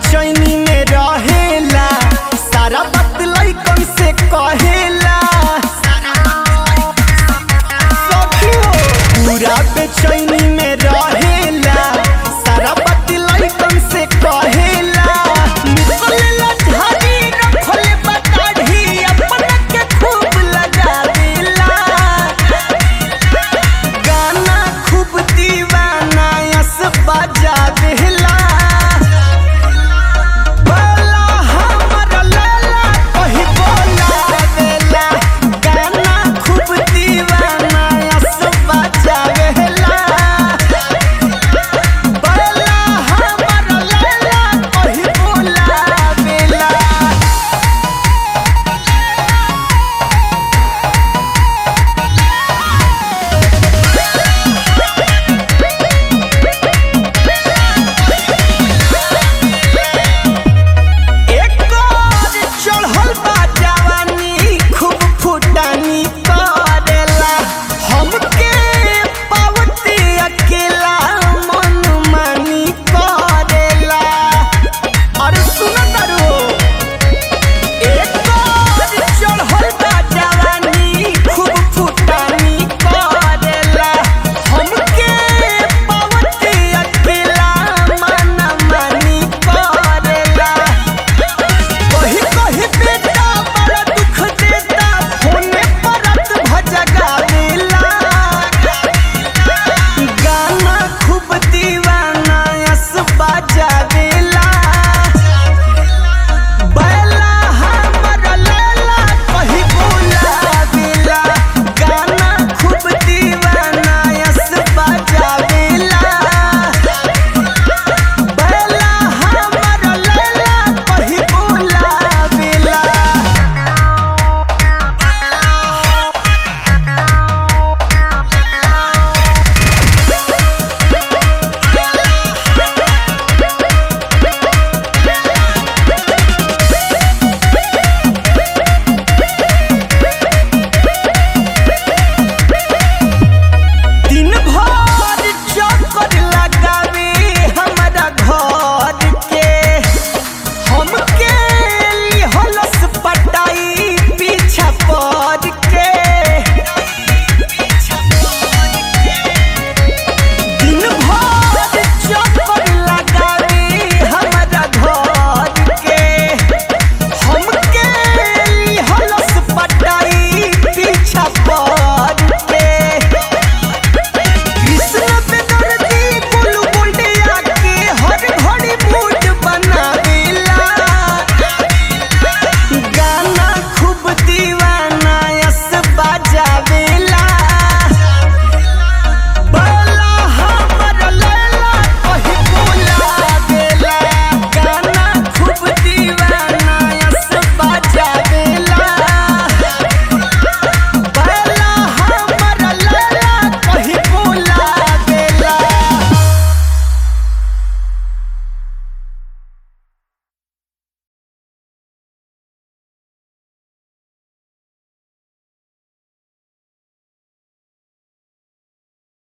बेचैनी में रहेला सारा बात लइकन से कहेला सखियो पूरा बेचैनी में रहेला सारा बात लइकन से कहेला निकलेला झाड़ी रखले बताड़ी अपना के खूब लगा देला गाना खूब दीवाना यस बजा देला बोला हमर लैला कही बोला देला गाना खूब दीवाना यस बजा देला बोला हमर लैला कही बोला देला एक और चढ़ल बा जवानी खूब फुटानी करेला हमके पावती अकेला मन मानी करेला अरे सुन करो एक और चढ़ल बा जवानी खूब फुटानी करेला हमके पावती अकेला मन मानी करेला कही कही बेटा बड़ा दुख देता होने परत भजगावेला गाना खूब दीवाना यस बजावेला